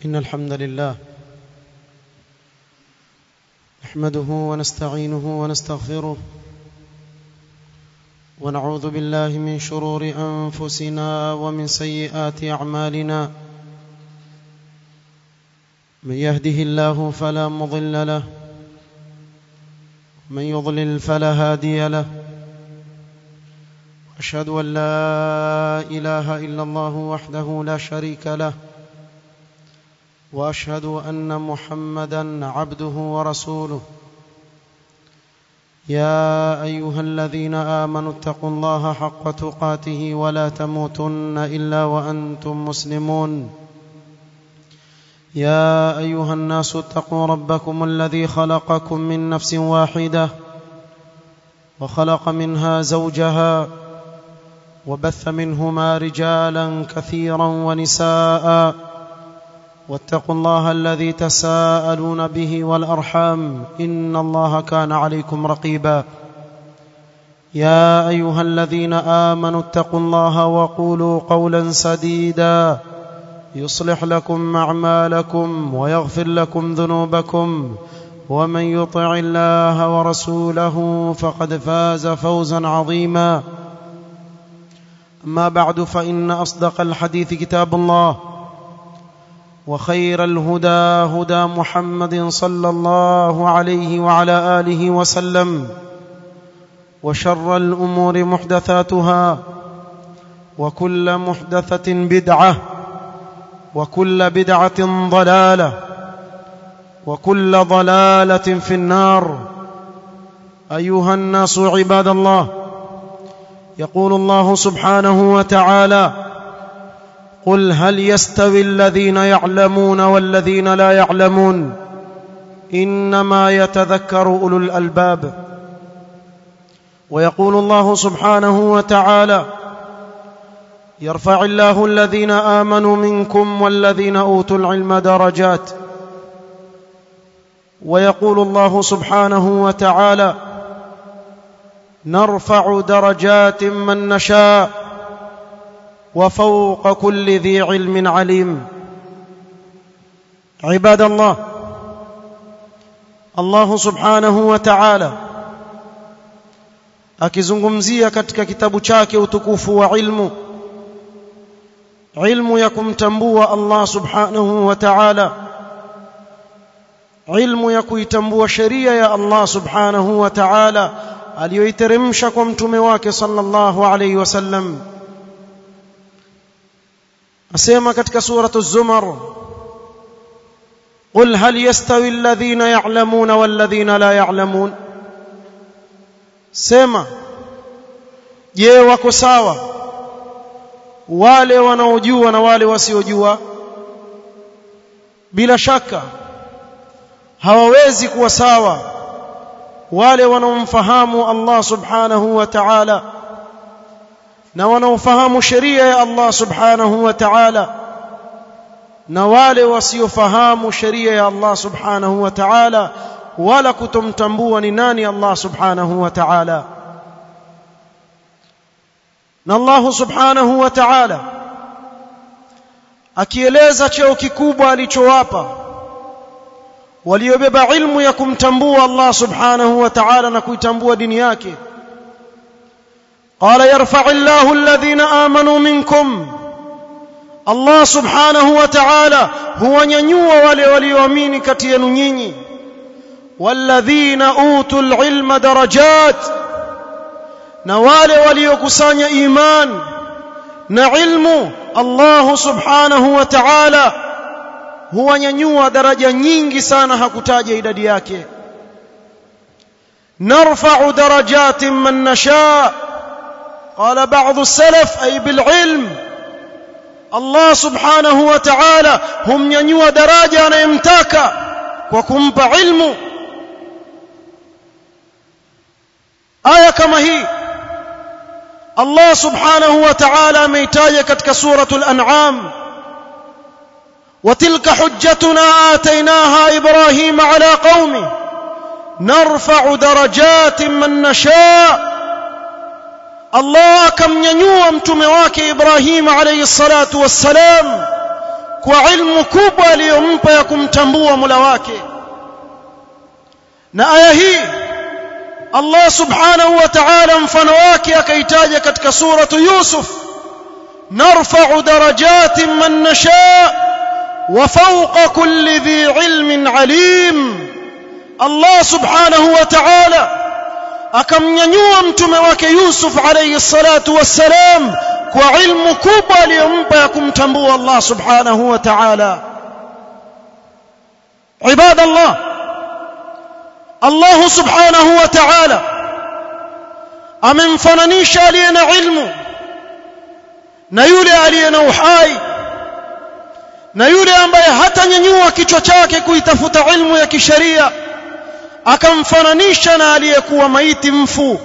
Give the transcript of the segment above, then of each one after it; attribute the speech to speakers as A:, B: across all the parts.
A: إن الحمد لله نحمده ونستعينه ونستغفره ونعوذ بالله من شرور أنفسنا ومن سيئات أعمالنا من يهده الله فلا مضل له من يضلل فلا هادي له أشهد أن لا إله إلا الله وحده لا شريك له واشهد ان محمدا عبده ورسوله يا ايها الذين امنوا اتقوا الله حق تقاته ولا تموتن الا وانتم مسلمون يا ايها الناس اتقوا ربكم الذي خلقكم من نفس واحده وخلق منها زوجها وبث منهما رجالا كثيرا ونساء واتقوا الله الذي تساءلون به والارحام ان الله كان عليكم رقيبا يا ايها الذين امنوا اتقوا الله وقولوا قولا سديدا يصلح لكم اعمالكم ويغفر لكم ذنوبكم ومن يطع الله ورسوله فقد فاز فوزا عظيما اما بعد فان اصدق الحديث كتاب الله وخير الهدى هدى محمد صلى الله عليه وعلى اله وسلم وشر الامور محدثاتها وكل محدثه بدعه وكل بدعه ضلاله وكل ضلاله في النار ايها الناس عباد الله يقول الله سبحانه وتعالى قل هل يستوي الذين يعلمون والذين لا يعلمون انما يتذكر اولو الالباب ويقول الله سبحانه وتعالى يرفع الله الذين امنوا منكم والذين اوتوا العلم درجات ويقول الله سبحانه وتعالى نرفع درجات من نشاء وفوق كل ذي علم عليم عباد الله الله subhanahu wa ta'ala akizungumzia katika kitabu chake utukufu wa ilmu ilmu ya kumtambua Allah subhanahu wa ta'ala ilmu ya kuitambua sheria ya Allah subhanahu wa ta'ala aliyoiteremsha kwa mtume wake sallallahu alayhi wasallam asema katika suratu zumar قل هل يستوي الذين يعلمون والذين لا يعلمون sema je wako sawa wale wanaojua na wale wasiojua bila shaka hawawezi kuwa sawa wale wanaomfahamu Allah subhanahu wa ta'ala na wanaofahamu sheria ya Allah subhanahu wa ta'ala na wale wasiofahamu sheria ya Allah subhanahu wa ta'ala wala kutomtambua ni nani Allah subhanahu wa ta'ala na Allah subhanahu wa ta'ala akieleza cheo kikubwa alichowapa waliobeba ilmu ya kumtambua Allah subhanahu wa ta'ala na kuitambua dini yake قال يرفع الله الذين آمنوا منكم الله سبحانه وتعالى هو nyanyua wale walioamini kati yenu nyinyi والذين اوتوا العلم درجات na wale waliokusanya iman na ilmu Allah subhanahu wa ta'ala huwanyanyua daraja nyingi sana hakutaja idadi yake narfa'u darajatin man nasha' قال بعض السلف أي بالعلم الله سبحانه وتعالى هم ينيوا دراجة أنا يمتاك وكمب علم آية كما هي الله سبحانه وتعالى ميتاية كتك سورة الأنعام وتلك حجتنا آتيناها إبراهيم على قومه نرفع درجات من نشاء Allah akamnyanyua mtume wake Ibrahim alayhi salatu wassalam kwa ilmu kubwa aliyompa ya kumtambua Mola wake na aya hii Allah subhanahu wa ta'ala mfano wake akaitaja katika suratu Yusuf narfa'u darajatin man nasha wa fawqa kulli dhi ilmin alim Allah subhanahu wa ta'ala akamnyanyua mtume wake Yusuf alayhi salatu wassalam kwa ilmu kubwa aliyompa ya kumtambua Allah subhanahu wa ta'ala ibada Allah Allah subhanahu wa ta'ala amemfananisha aliye na ilmu na yule aliye na uhai na yule ambaye hatanyanyua kichwa chake kuitafuta ilmu ya kisheria akamfananisha na aliyekuwa maiti mfu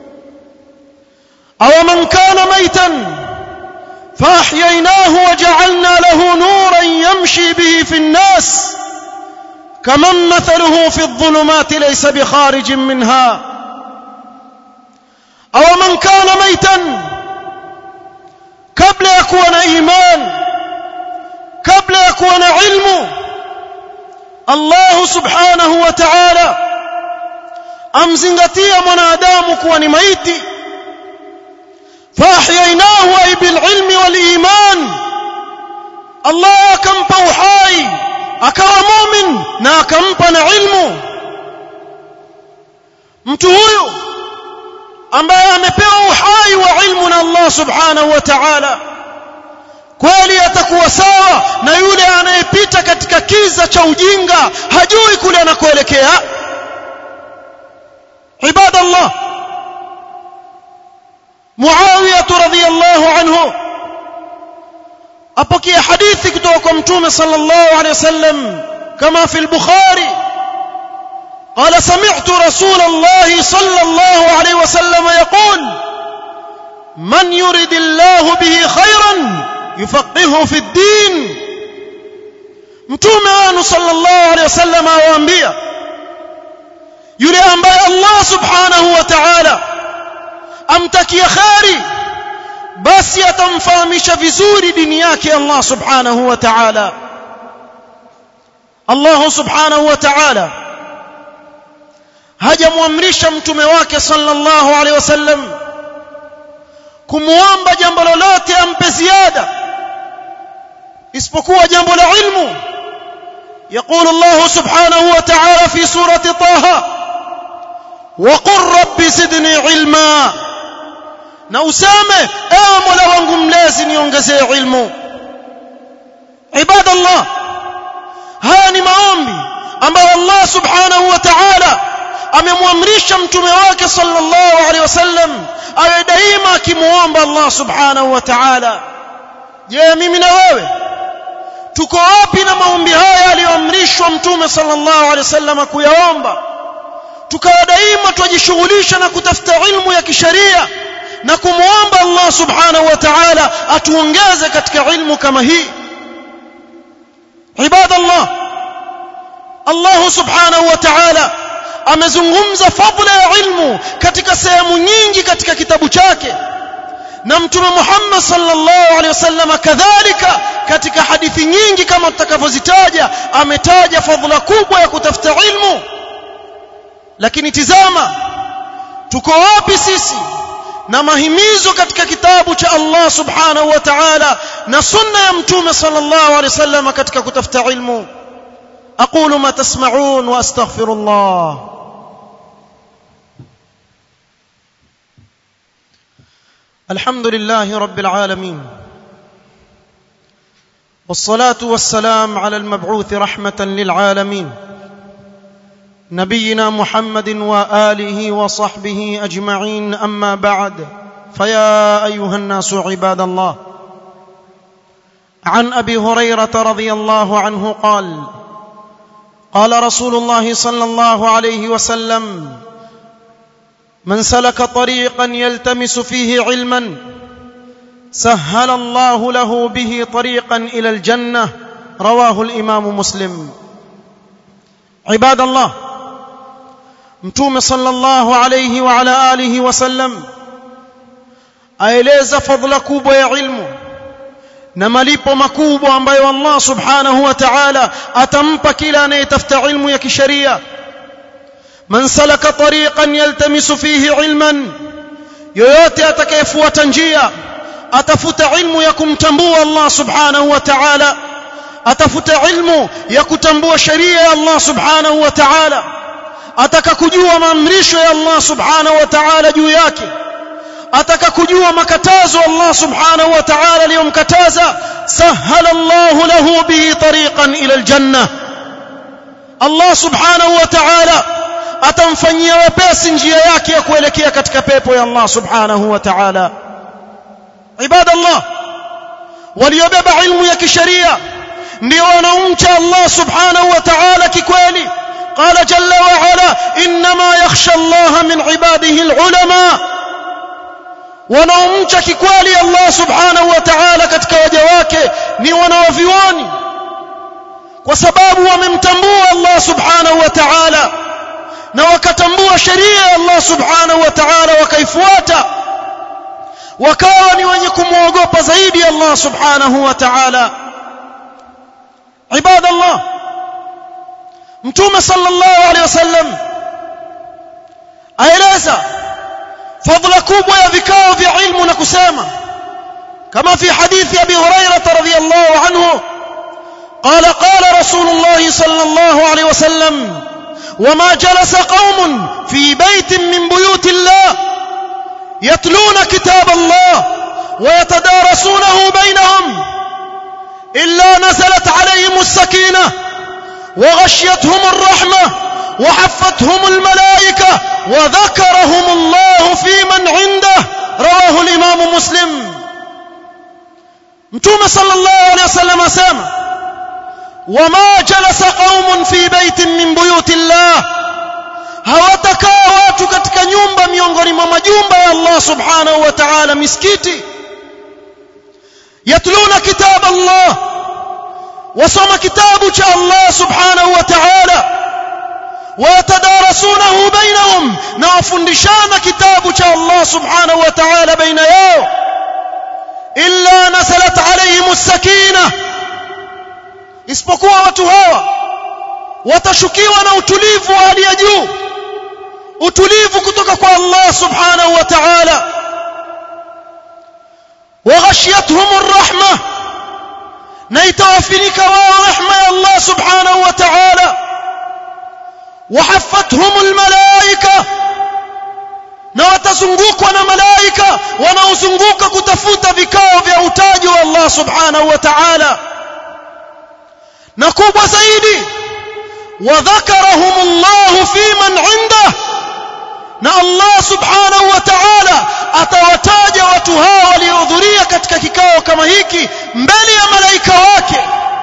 A: أو من كان ميتا فأحييناه وجعلنا له نورا يمشي به في الناس كمن مثله في الظلمات ليس بخارج منها أو من كان ميتا قبل يكون إيمان قبل يكون علم الله سبحانه وتعالى أمزنغتي منادام كون ميتي فاحييناه اي بالعلم والايمان الله akampa uhai akawa mumin na akampa na ilmu mtu huyu ambaye amepewa uhai wa ilmu na Allah subhanahu wa ta'ala kweli atakuwa sawa na yule anayepita katika kiza cha ujinga hajui kule anakoelekea ibadallah معاوية رضي الله عنه أبكي حديث كتوكم تومي صلى الله عليه وسلم كما في البخاري قال سمعت رسول الله صلى الله عليه وسلم يقول من يرد الله به خيرا يفقهه في الدين mtume wenu sallallahu alaihi wasallam awaambia yule ambaye Allah subhanahu wa ta'ala amtakia khari basi atamfahamisha vizuri dini yake Allah subhanahu wa ta'ala Allah subhanahu wa ta'ala hajamwamrisha mtume wake sallallahu alaihi wasallam kumuomba jambo lolote ampe ziada isipokuwa jambo la ilmu يقول الله سبحانه وتعالى في سورة طه وقل رب زدني علما na useme ewe mola wangu mlezi niongezee ilmu ibadallah haya ni maombi ambayo allah subhanahu wa ta'ala amemwamrisha mtume wake sallallahu alaihi wasallam awe daima akimuomba allah subhanahu wa ta'ala je mimi na wewe tuko wapi na maombi haya aliyoamrishwa mtume sallallahu alaihi wasallam kuyaomba tukawa daima twajishughulisha na kutafuta ilmu ya kisheria na kumwomba Allah subhanahu wa ta'ala atuongeze katika ilmu kama hii ibadallah Allah subhanahu wa ta'ala amezungumza fadla ya ilmu katika sehemu nyingi katika kitabu chake na mtume Muhammad sallallahu alaihi wasallam kadhalika katika hadithi nyingi kama tutakavyozitaja ametaja fadhila kubwa ya kutafuta ilmu lakini tizama tuko wapi sisi na mahimizo katika kitabu cha Allah subhanahu wa ta'ala na sunna ya mtume sallallahu alaihi wasallam katika kutafuta ilmu aqulu ma tasma'un wa astaghfirullah الحمد لله رب العالمين والصلاه والسلام على المبعوث رحمه للعالمين نبينا محمد واله وصحبه اجمعين اما بعد فيا ايها الناس عباد الله عن ابي هريره رضي الله عنه قال قال رسول الله صلى الله عليه وسلم من سلك طريقا يلتمس فيه علما سهل الله له به طريقا الى الجنه رواه الامام مسلم عباد الله mtume sallallahu alayhi wa ala alihi wasallam aeleza fadhila kubwa ya ilmu na malipo makubwa ambayo Allah subhanahu wa ta'ala atampa kila anayetafuta ilmu ya kisheria man salaka tariqan yaltamisu fihi ilman yoyote atakayefuata njia atafuta ilmu ya kumtambua Allah subhanahu wa ta'ala atafuta ilmu ya kutambua sheria ya Allah subhanahu wa ta'ala ataka kujua maamrisho ya Allah subhanahu wa ta'ala juu yake ataka kujua makatazo Allah subhanahu wa ta'ala aliyomkataza sahala Allah lahu bihi tariqan ila aljanna Allah subhanahu wa ta'ala atamfanyia wepesi njia yake ya kuelekea katika pepo ya Allah subhanahu wa ta'ala ibadallah waliobeba ilmu ya kisheria ndio wanaomcha Allah subhanahu wa ta'ala kikweli قال جل وعلا انما يخشى الله من عباده العلماء wanaomcha kikweli Allah subhanahu wa ta'ala katika waja wake ni wanaovioni kwa sababu wamemtambua Allah subhanahu wa ta'ala na wakatambua sheria ya Allah subhanahu wa ta'ala wakaifuata wakawa ni wenye kumwogopa zaidi Allah subhanahu wa ta'ala ibadallah mtume sallallahu alaihi wasallam aeleza fadhila kubwa ya vikao vya ilmu na kusema kama fi hadithi abi hurairah radhiyallahu anhu قال قال رسول الله صلى الله عليه وسلم وما جلس قوم في بيت من بيوت الله يتلون كتاب الله ويتدارسونه بينهم إلا نزلت عليهم السكينة وغشيتهم الرحمة وحفتهم الملائكة وذكرهم الله في من عنده رواه الإمام مسلم متوم صلى الله عليه وسلم أسامة وما جلس قوم في بيت من بيوت الله hawatakaa watu katika nyumba miongoni mwa majumba ya Allah subhanahu wa ta'ala misikiti yatluna kitab Allah wasoma kitabu cha Allah subhanahu wa ta'ala wayatadarasunahu bainahum na wafundishana kitabu cha Allah subhanahu wa ta'ala baina yao illa nasalat alayhim as-sakinah isipokuwa watu hawa watashukiwa na utulivu wa hali ya juu utulivu kutoka kwa Allah subhanahu wa ta'ala waghashiyatuhum ar-rahmah na itawafinika wao rehma ya Allah subhanahu wa ta'ala wahaffatuhum al-malaika na watazungukwa na malaika wanaozunguka kutafuta vikao vya utaji wa Allah subhanahu wa ta'ala na kubwa zaidi وذكرهم الله في من عنده na Allah subhanahu wa ta'ala atawataja watu hao waliohudhuria katika kikao kama hiki mbele ya malaika wake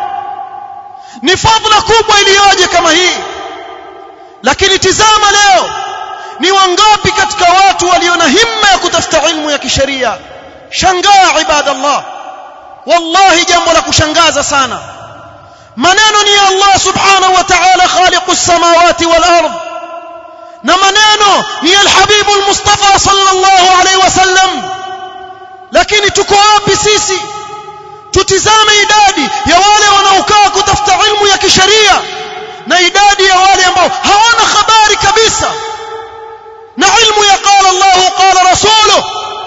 A: ni fadhila kubwa iliyoje kama hii lakini tizama leo ni wangapi katika watu walio na himma ya kutafuta ilmu ya kisheria shangaa ibadallah wallahi jambo la kushangaza sana maneno ni Allah subhanahu wa ta'ala khaliqus samawati wal ardh na maneno ni alhabibu almustafa sallallahu alaihi wasallam lakini tuko wapi sisi tutizame idadi ya wale wanaokaa kutafuta ilmu ya kisheria na idadi ya wale ambao hawana habari kabisa na ilmu ya qala Allah qala rasuluhu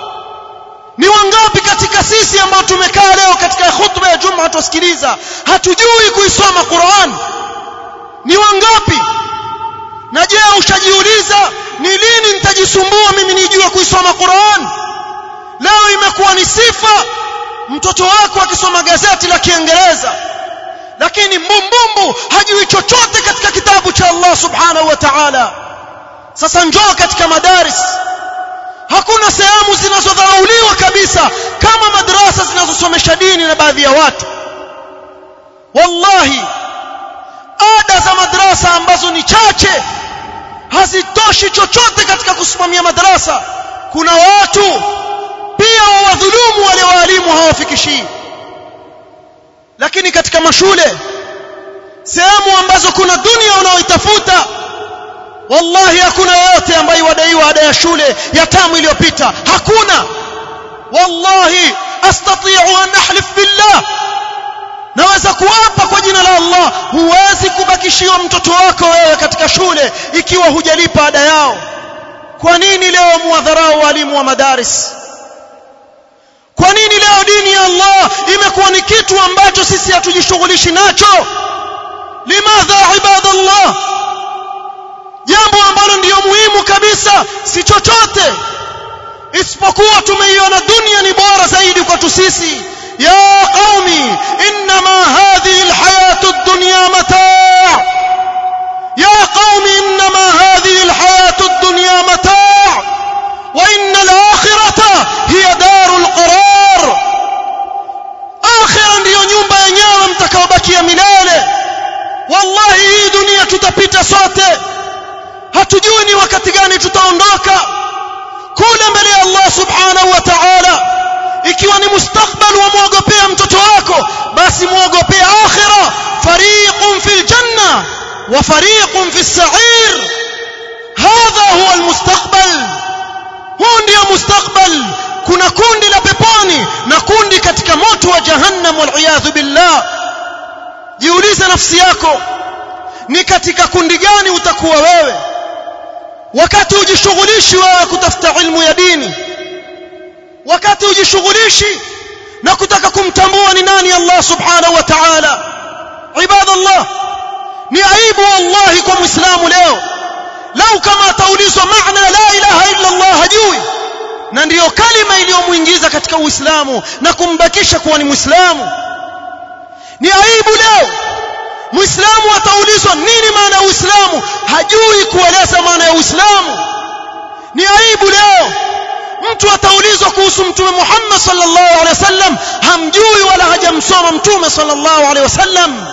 A: ni wangapi katika sisi ambao tumekaa leo katika khutba ya Jumaa tusikiliza hatujui kuisoma Qur'an ni wangapi na je ushajiuliza ni lini nitajisumbua mimi nijue kuisoma Qur'an leo imekuwa ni sifa mtoto wako akisoma gazeti la Kiingereza lakini mbumbumbu hajui chochote katika kitabu cha Allah subhanahu wa ta'ala sasa njoo katika madaris hakuna sehemu zinazodharauliwa kabisa kama madrasa zinazosomesha dini na baadhi ya watu wallahi ada za madrasa ambazo ni chache hazitoshi chochote katika kusimamia madrasa kuna watu pia wawadhulumu wale waalimu hawafikishii lakini katika mashule sehemu ambazo kuna dunia unaoitafuta wallahi hakuna yote ambaye wadaiwa ada ya shule ya tamu iliyopita hakuna wallahi astati'u an ahlif billah naweza kuapa kwa jina la Allah huwezi kubakishiwa mtoto wako wewe katika shule ikiwa hujalipa ada yao kwa nini leo muadharau walimu wa madaris kwa nini leo dini ya Allah imekuwa ni kitu ambacho sisi hatujishughulishi nacho limadha ibadallah jambo ambalo ndiyo muhimu kabisa si chochote isipokuwa tumeiona dunia ni bora zaidi kwetu sisi ya qaumi inma hadhihi alhayatu ad-dunya mataa ya qaumi inma hadhihi alhayatu ad-dunya mataa wa inna al-akhirata hiya darul qarar akhira ndiyo nyumba yenyewe mtakaobakia milele wallahi hii dunia tutapita sote hatujui ni wakati gani tutaondoka kule mbele ya Allah subhanahu wa ta'ala ikiwa ni mustakbal wa muogopea mtoto wako basi muogopea akhira fariqun fil janna wa fariqun fis sa'ir hadha huwa almustaqbal huu ndio mustakbal kuna kundi la peponi na kundi katika moto wa jahannam wal billah jiulize nafsi yako ni katika kundi gani utakuwa wewe wakati ujishughulishi wewe kutafuta ilmu ya dini wakati ujishughulishi na kutaka kumtambua ni nani Allah subhanahu wa ta'ala ibadallah ni aibu wallahi kwa muislamu leo lau kama ataulizwa maana la ilaha illa Allah hajui na ndiyo kalima iliyomuingiza katika uislamu na kumbakisha kuwa ni muislamu ni aibu leo muislamu ataulizwa nini maana ya uislamu hajui kueleza maana ya uislamu ni aibu leo mtu ataulizwa kuhusu mtume Muhammad sallallahu alaihi wasallam hamjui wala hajamsoma mtume sallallahu alaihi wasallam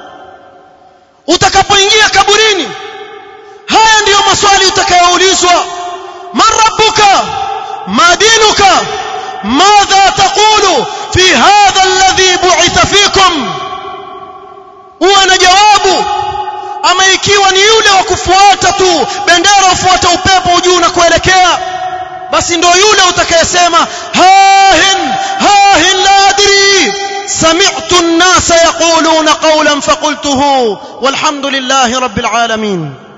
A: utakapoingia kaburini haya ndiyo maswali utakayoulizwa man rabbuka ma dinuka madha taqulu fi hadha alladhi bu'itha fikum uwe na jawabu ama ikiwa ni yule wa kufuata tu bendera ufuata upepo juu na kuelekea basi ndo yule utakayesema hahin hahin la adri sami'tu an-nasa yaquluna qawlan faqultuhu walhamdulillahi rabbil alamin